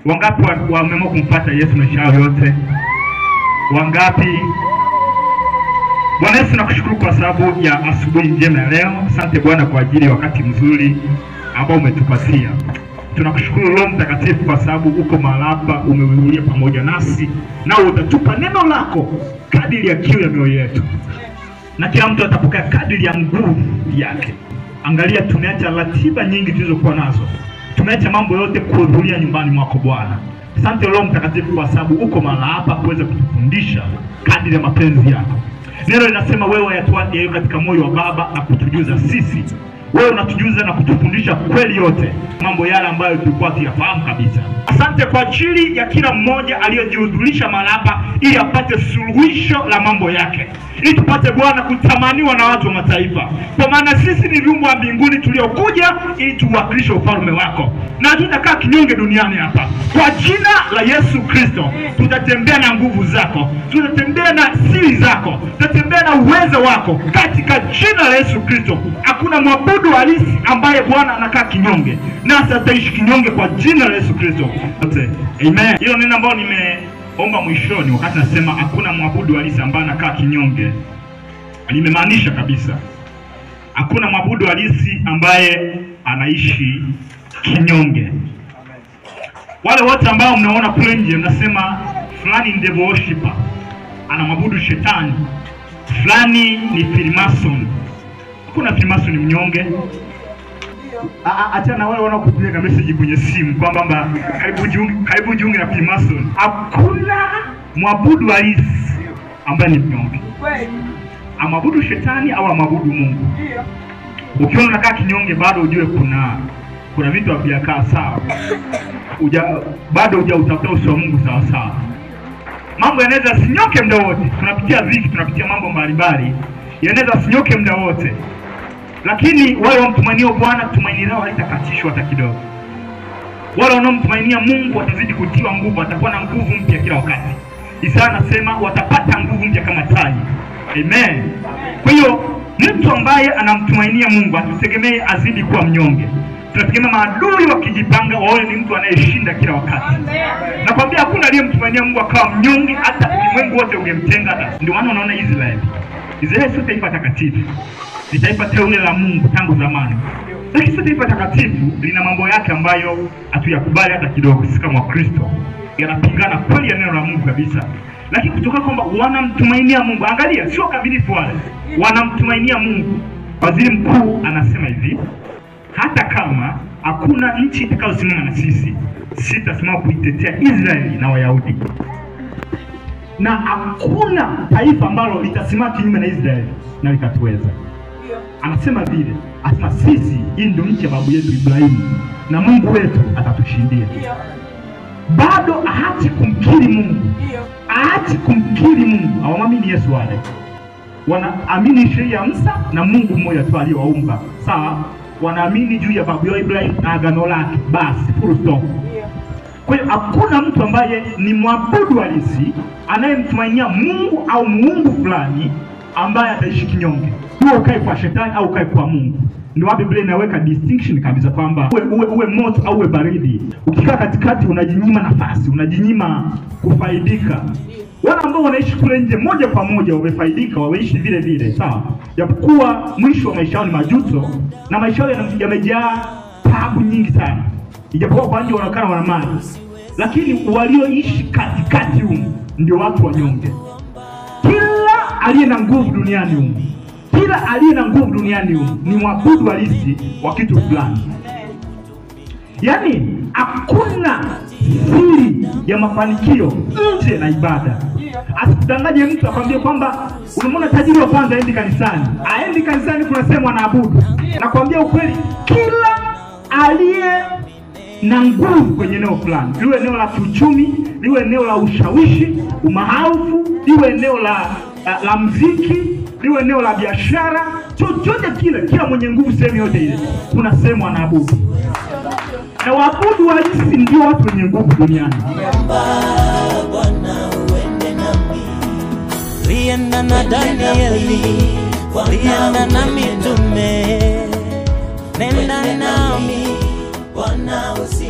Wangapi wa- wameamua kumfuata Yesu maisha yao yote? Wangapi? Bwana Yesu, nakushukuru kwa sababu ya asubuhi njema ya leo. Asante Bwana kwa ajili ya wakati mzuri ambao umetupatia. Tunakushukuru Roho Mtakatifu kwa sababu uko mahali hapa, umehudhuria pamoja nasi, na utatupa neno lako kadiri ya kiu ya mioyo yetu, na kila mtu atapokea kadiri ya nguvu yake. Angalia, tumeacha ratiba nyingi tulizokuwa nazo, tumeacha mambo yote kuhudhuria nyumbani mwako Bwana. Asante Roho Mtakatifu kwa sababu uko mahali hapa kuweza kutufundisha kadiri ya mapenzi yako. Neno linasema wewe wayatoa yaliyo katika moyo wa Baba na kutujuza sisi. Wewe unatujuza na kutufundisha kweli yote, mambo yale ambayo tulikuwa tuyafahamu kabisa. Asante kwa ajili ya kila mmoja aliyojihudhurisha mahali hapa, ili apate suluhisho la mambo yake, ili tupate Bwana kutamaniwa na watu wa mataifa, kwa maana sisi ni viumbe wa mbinguni tuliokuja ili tuwakilishe ufalme wako, na hatutakaa kinyonge duniani hapa. Kwa jina la Yesu Kristo tutatembea na nguvu zako, tutatembea na siri zako, tutatembea na uwezo wako katika jina la Yesu Kristo. Hakuna mwabudu halisi ambaye Bwana anakaa kinyonge, nasi ataishi kinyonge kwa jina la Yesu Kristo. Wote, Amen. Hilo neno ambalo nimeomba mwishoni, wakati nasema hakuna mwabudu halisi ambaye anakaa kinyonge, nimemaanisha kabisa hakuna mwabudu halisi ambaye anaishi kinyonge. Wale wote ambao mnaona kule nje mnasema fulani ni devil worshipper, anamwabudu shetani, fulani ni Freemason. Hakuna Freemason ni mnyonge. A- a- Achana na wale wanaokupiga message kwenye simu kwamba kwamba karibu jiunge, karibu jiunge na Freemason. Hakuna mwabudu halisi ambaye ni mnyonge, amwabudu shetani au amwabudu Mungu. Ukiona unakaa kinyonge, bado ujue kuna kuna vitu havijakaa sawa uja, bado hujautafuta uso wa Mungu sawa sawa. Mambo yanaweza yasinyoke muda wote, tunapitia dhiki, tunapitia mambo mbalimbali, yanaweza yasinyoke muda wote, lakini wale wamtumainio Bwana tumaini lao halitakatishwa hata kidogo. Wale wanaomtumainia Mungu watazidi kutiwa nguvu, watakuwa na nguvu mpya kila wakati. Isaya anasema watapata nguvu mpya kama tai. Amen. Kwa hiyo mtu ambaye anamtumainia Mungu asitegemee azidi kuwa mnyonge. Tunategemea maadui wakijipanga waone ni mtu anayeshinda kila wakati. Nakwambia hakuna aliyemtumainia Mungu akawa mnyonge, hata ulimwengu wote ungemtenga. Hata ndio maana unaona Israeli. Israeli sio taifa takatifu, ni taifa teule la Mungu tangu zamani, lakini sio taifa takatifu, lina mambo yake ambayo hatuyakubali hata kidogo. Sisi kama Wakristo yanapingana kweli ya neno la Mungu kabisa, lakini kutoka kwamba wanamtumainia Mungu. Angalia, sio kamilifu wale, wanamtumainia Mungu. Waziri mkuu anasema hivi, hata kama hakuna nchi itakayosimama na sisi, sitasimama kuitetea Israeli na Wayahudi, na hakuna taifa ambalo litasimama kinyume na Israeli na likatuweza. Anasema vile, asema sisi, hii ndio nchi ya babu yetu Ibrahimu na Mungu wetu atatushindia. Bado haachi kumkiri Mungu, haachi kumkiri Mungu. Hawamwamini Yesu wale, wanaamini sheria ya Musa na Mungu mmoja tu aliyewaumba, sawa wanaamini juu ya babu yao Ibrahim na agano lake, basi full stop. Kwa hiyo hakuna mtu ambaye ni mwabudu halisi anayemtumainia Mungu au muungu fulani ambaye ataishi kinyonge, huo ukae kwa shetani au ukae kwa Mungu. Ndio hapo Biblia inaweka distinction kabisa kwamba uwe, uwe, uwe moto au uwe baridi. Ukikaa katikati, unajinyima nafasi, unajinyima kufaidika. Wale ambao wanaishi kule nje moja kwa moja wamefaidika, wameishi vile vile, sawa, japokuwa mwisho wa maisha yao ni majuto na maisha yao yana- yamejaa taabu nyingi sana, ijapokuwa kwa nje wanaonekana wana mali, lakini walioishi katikati humu ndio watu wanyonge. Kila aliye na nguvu duniani humu, kila aliye na nguvu duniani humu ni mwabudu halisi wa kitu fulani. Yaani hakuna siri ya mafanikio nje na ibada. Asikudanganye mtu akwambie kwamba unamwona tajiri wa kwanza aendi kanisani, aendi kanisani, kuna sehemu anaabudu. Nakwambia ukweli, kila aliye na nguvu kwenye eneo fulani, liwe eneo la kiuchumi, liwe eneo la ushawishi, umaarufu, liwe eneo la, la, la mziki, liwe eneo la biashara, chochote kile, kila mwenye nguvu sehemu yote ile, kuna sehemu anaabudu na waabudu halisi ndio watu wenye nguvu duniani. Bwana uende nami, lienda na Danieli, lienda na mitume, nenda nami Bwana usi